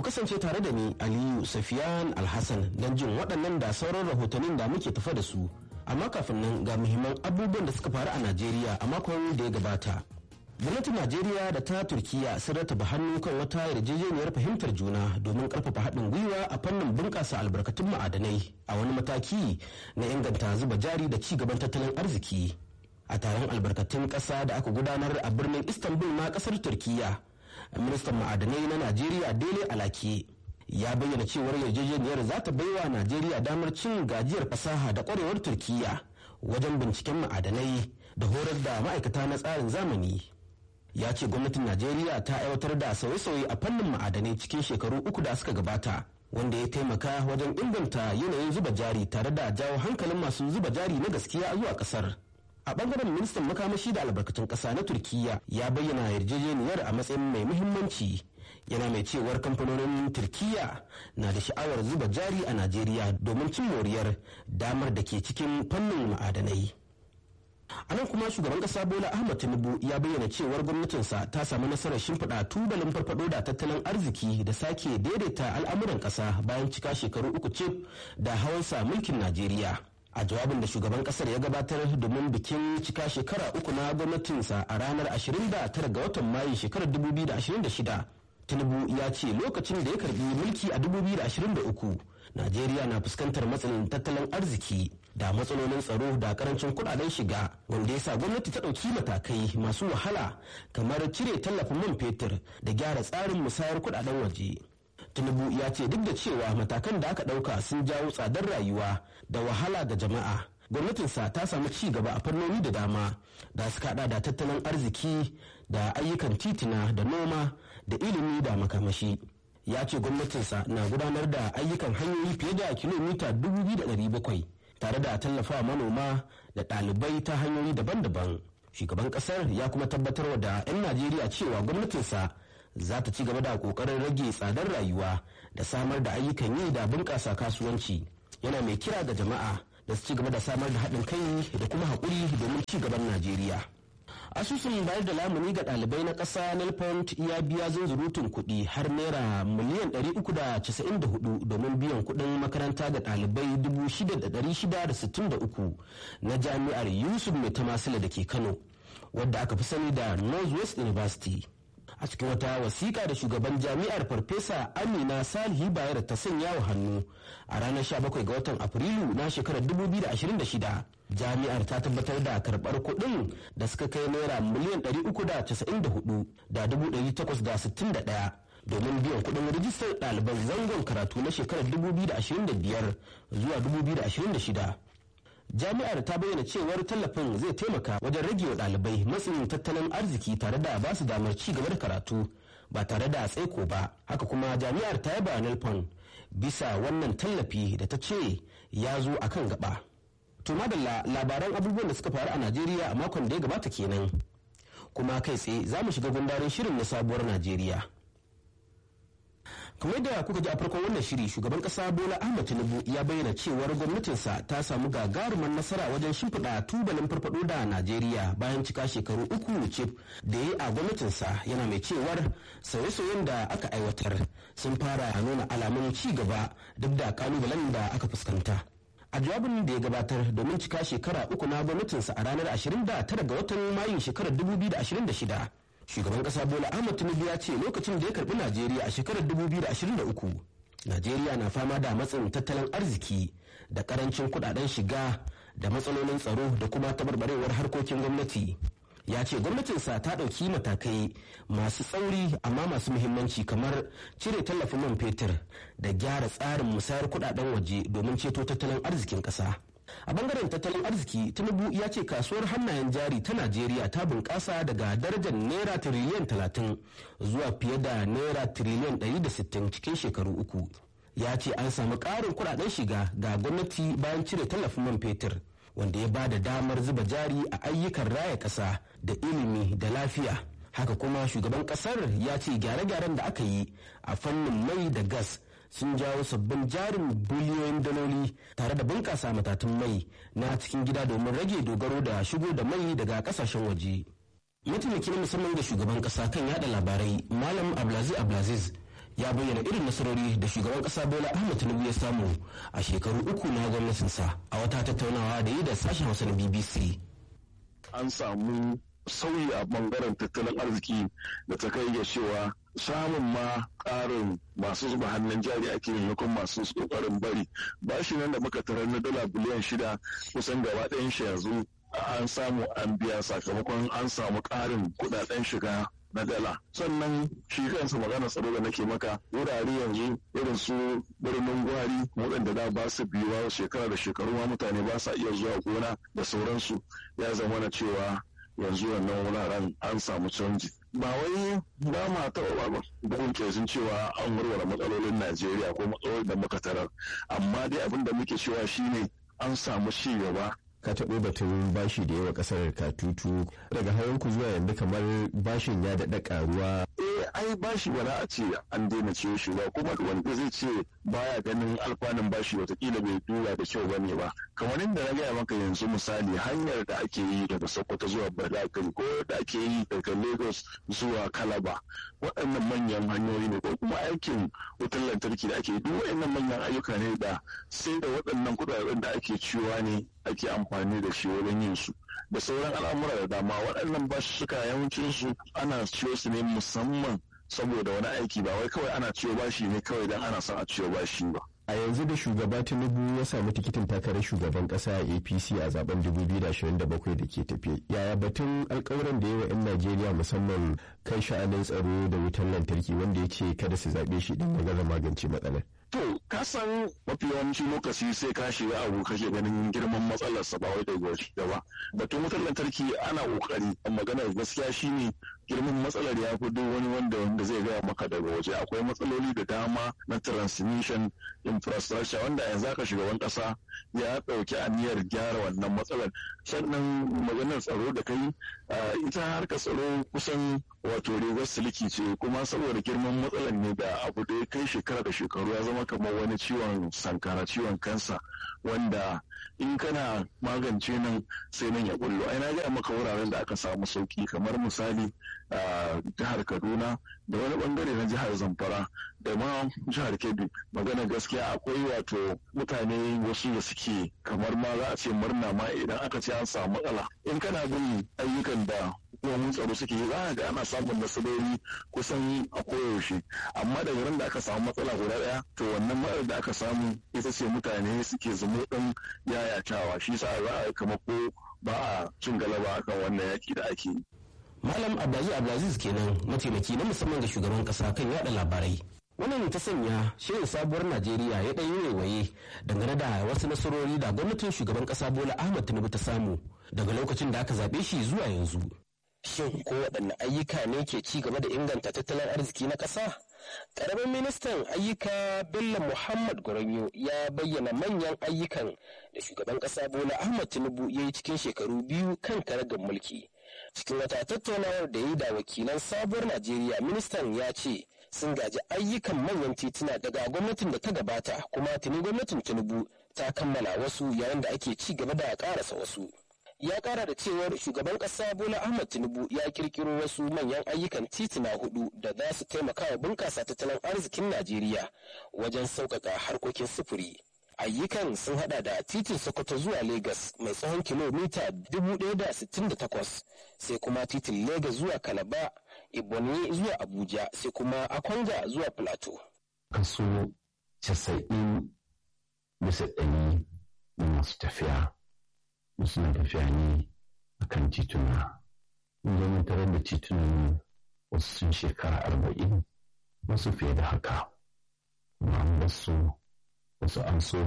kasance tare da ni aliyu safiyan alhassan don jin waɗannan da sauran rahotannin da muke tafa da su amma kafin nan ga muhimman abubuwan da suka faru a najeriya a makon da ya gabata gwamnatin najeriya da ta turkiya sun rataba hannu kan wata yarjejeniyar fahimtar juna domin karfafa haɗin gwiwa a fannin bunƙasa albarkatun ma'adanai a wani mataki na inganta zuba jari da ci gaban tattalin arziki a taron albarkatun ƙasa da aka gudanar a birnin istanbul na ƙasar turkiya ministan ma'adanai na najeriya dele alake ya bayyana cewar yarjejeniyar za ta baiwa najeriya damar cin gajiyar fasaha da kwarewar turkiya wajen binciken ma'adanai da horar da ma'aikata na tsarin zamani ya ce gwamnatin najeriya ta aiwatar da sauye-sauye a fannin ma'adanai cikin shekaru uku da suka gabata wanda ya taimaka wajen inganta yanayin zuba jari tare da jawo hankalin masu zuba jari na gaskiya zuwa kasar a bangaren ministan makamashi da albarkatun kasa na turkiya ya bayyana yarjejeniyar a matsayin mai muhimmanci yana mai cewar kamfanonin turkiya na da sha'awar zuba jari a najeriya domin cin moriyar damar da ke cikin fannin ma'adanai a nan kuma shugaban kasa bola ahmad tinubu ya bayyana cewar gwamnatinsa ta samu nasarar shimfiɗa tubalin farfado da tattalin arziki da sake daidaita al'amuran ƙasa bayan cika shekaru uku cif da hawansa mulkin najeriya a jawabin da shugaban kasar ya gabatar domin bikin cika shekara uku na gwamnatinsa a ranar 29 ga watan mayu shekarar 2026 tinubu ya ce lokacin da ya karbi mulki a 2023 najeriya na fuskantar matsalin tattalin arziki da matsalolin tsaro da karancin kudaden shiga wanda ya sa gwamnati ta ɗauki matakai masu wahala kamar cire tallafin man fetur da gyara tsarin musayar kudaden waje tinubu ya ce duk da cewa matakan da aka ɗauka sun jawo tsadar rayuwa da wahala ga jama'a gwamnatinsa ta samu ci gaba a fannoni da dama da suka hada da tattalin arziki da ayyukan titina da noma da ilimi da makamashi ya ce gwamnatinsa na gudanar da ayyukan hanyoyi fiye da kilomita 2,700 tare da tallafawa manoma da ɗalibai ta hanyoyi daban-daban shugaban ƙasar ya kuma tabbatar da 'yan najeriya cewa gwamnatinsa za ta ci gaba da kokarin rage tsadar rayuwa da samar da ayyukan yi da bunƙasa kasuwanci yana mai kira ga jama'a da su ci gaba da samar da haɗin kai da kuma haƙuri domin ci gaban najeriya asusun bayar da lamuni ga ɗalibai na ƙasa nelpont ya biya zunzurutun kuɗi har naira miliyan 394 domin biyan kuɗin makaranta ga ɗalibai 6,663 na jami'ar yusuf mai tamasila da ke kano wadda aka fi sani da northwest university a cikin wata wasiƙa da shugaban jami'ar farfesa amina salihi bayar ta sanya wa hannu a ranar 17 ga watan afrilu na shekarar 2026 jami'ar ta tabbatar da karɓar kuɗin da suka kai naira miliyan 394 da 861 domin biyan kuɗin rijistar ɗaliban zangon karatu na shekarar 2025 zuwa 2026 jami'ar ta bayyana cewar tallafin zai taimaka wajen rage wa ɗalibai matsin tattalin arziki tare da ba su damar ci gaba da karatu ba tare da tsaiko ba haka kuma jami'ar ta yaba nelpon bisa wannan tallafi da ta ce ya zo a kan gaba to madalla labaran abubuwan da suka faru a najeriya a makon da ya gabata kenan kuma kai tsaye za mu shiga gundarin shirin na sabuwar najeriya kamar da kuka ji a farkon wannan shiri shugaban kasa bola ahmad tinubu ya bayyana cewar gwamnatinsa ta samu gagarumar nasara wajen shimfiɗa tubalin farfado da najeriya bayan cika shekaru uku cif da ya yi a gwamnatinsa yana mai cewar sauye-sauyen da aka aiwatar sun fara nuna alamun ci gaba duk da kalubalen da aka fuskanta a jawabin da ya gabatar domin cika shekara uku na gwamnatinsa a ranar 29 ga watan mayu shekarar 2026 shugaban kasa bola ahmad tinubu ya ce lokacin da ya karbi najeriya a shekarar 2023 najeriya na fama da matsin tattalin arziki da karancin kudaden shiga da matsalolin tsaro da kuma tabarbarewar harkokin gwamnati ya ce gwamnatinsa ta ɗauki matakai masu tsauri amma masu muhimmanci kamar cire tallafin man fetur da gyara tsarin musayar kudaden waje domin ceto tattalin arzikin ƙasa. a bangaren tattalin arziki tinubu ya ce kasuwar hannayen jari ta najeriya ta bunƙasa daga darajar naira tiriliyan 30 zuwa fiye da naira tiriliyan 160 cikin shekaru uku ya ce an samu ƙarin kuɗaɗen shiga ga gwamnati bayan cire tallafin man fetur wanda ya ba da damar zuba jari a ayyukan raya ƙasa da ilimi da lafiya haka kuma shugaban ƙasar ya ce gyare-gyaren da aka yi a fannin mai da gas sun jawo sabbin jarin biliyoyin daloli tare da bunƙasa matatun mai na cikin gida domin rage dogaro da shigo da mai daga ƙasashen waje. mataimakin musamman da shugaban ƙasa kan yada labarai malam abdulaziz abdulaziz ya bayyana irin nasarori da shugaban kasa bola ahmed tinubu ya samu a shekaru uku na gwamnatinsa a wata tattaunawa da yi da sashen hausa na bbc an samu sauyi a bangaren tattalin arziki da ta kai ga cewa samun ma ƙarin masu zuba hannun jari ake maimakon masu ƙoƙarin bari bashi nan da muka tarar na dala biliyan shida kusan gaba ɗayan shi yanzu an samu an biya sakamakon an samu ƙarin kuɗaɗen shiga na dala sannan shi kansa magana tsaro da nake maka wurare yanzu irin su birnin gwari waɗanda da ba su biyuwa shekara da shekaru ma mutane ba sa iya zuwa gona da sauransu ya zama na cewa yanzu wannan wuraren an samu canji ba wai ba ma taɓa ba bugun kesin cewa an warware matsalolin najeriya ko matsalolin da muka tarar amma dai abin da muke cewa shine an samu ci gaba ka taɓo batun bashi da yawa ƙasar katutu daga hawanku zuwa yanzu kamar bashin ya daɗa ƙaruwa. eh ai bashi ba za a ce an daina ciyo shi ba kuma wanda zai ce baya ganin alfanun bashi watakila bai duba da kyau bane ba kamar inda na gaya maka yanzu misali hanyar da ake yi daga sokoto zuwa badakari ko da ake yi daga lagos zuwa kalaba waɗannan manyan hanyoyi ne ko kuma aikin wutar lantarki da ake yi duk waɗannan manyan ayyuka ne da sai da waɗannan kuɗaɗen da ake ciyowa ne ake amfani da shi wajen yin su da sauran al'amura da dama waɗannan basussuka yawancin su ana ciyo su ne musamman saboda wani aiki ba wai kawai ana ciyo bashi ne kawai don ana son a ciyo bashi ba a yanzu da shugaba tinubu ya samu tikitin takarar shugaban kasa a apc a zaben 2027 da ke tafe yaya batun alkawuran da yawa 'yan najeriya musamman kan sha'anin tsaro da wutar lantarki wanda ya ce kada su zaɓe shi don maganar magance matsalar To, ka san mafi yawanci lokaci sai ka shiga abu kake ganin girman matsalarsa ba wai da waje ba. Batun wutar lantarki ana kokari, maganar gaskiya shine girman matsalar ya fi duk wani wanda wanda zai gaya maka daga waje akwai matsaloli da dama na transmission infrastructure wanda yanzu aka shugaban kasa ya ɗauki aniyar gyara wannan matsalar sannan maganar tsaro da kai ita harkar tsaro kusan wato rigar siliki ce kuma saboda girman matsalar ne da abu da ya kai shekara da shekaru ya zama kamar wani ciwon sankara ciwon kansa wanda in kana magance nan sai nan ya bullo ai na gaya maka wuraren da aka samu sauki kamar misali a jihar kaduna da wani bangare na jihar zamfara da ma jihar kebbi magana gaskiya akwai wato mutane wasu da suke kamar ma za a ce murna ma idan aka ce an samu matsala in kana bin ayyukan da hukumomin tsaro suke yi za a ga ana samun nasarori kusan a koyaushe amma daga ran da aka samu matsala guda daya to wannan matsalar da aka samu ita ce mutane suke zamo ɗin yayatawa shi sa za a kama ko ba a cin galaba akan wannan yaki da ake yi. Malam Abdulaziz Abdulaziz kenan mataimaki na musamman ga shugaban kasa kan yada labarai. Wannan ta sanya shirin sabuwar Najeriya ya ɗan yi waiwaye dangane da wasu nasarori da gwamnatin shugaban kasa Bola Ahmed Tinubu ta samu daga lokacin da aka zaɓe shi zuwa yanzu. Shin ko waɗanne ayyuka ne ke ci gaba da inganta tattalin arziki na ƙasa? Ƙaramin ministan ayyuka Bello Muhammad Gwaranyo ya bayyana manyan ayyukan da shugaban ƙasa Bola Ahmed Tinubu ya yi cikin shekaru biyu kan karagar mulki. Cikin wata tattaunawar da ya yi da wakilan sabuwar Najeriya, ministan ya ce sun gaji ayyukan manyan tituna daga gwamnatin da ta gabata kuma tuni gwamnatin Tinubu ta kammala wasu yayin da ake ci gaba da ƙarasa wasu. ya kara da cewar shugaban kasa bola ahmad tinubu ya kirkiro wasu manyan ayyukan tituna hudu da za su taimaka wa bunkasa tattalin arzikin najeriya wajen sauƙaƙa harkokin sufuri ayyukan sun hada da titin sokoto zuwa lagos mai tsawon kilomita 1,068 sai kuma titin lagos zuwa kalaba ibonyi zuwa abuja sai kuma akwanga zuwa plateau kaso 90 bisa ɗari masu tafiya suna tafiya ne a kan tituna. Mun tarar da titunan wasu sun shekara arba'in wasu fiye da haka. Amma wasu wasu an so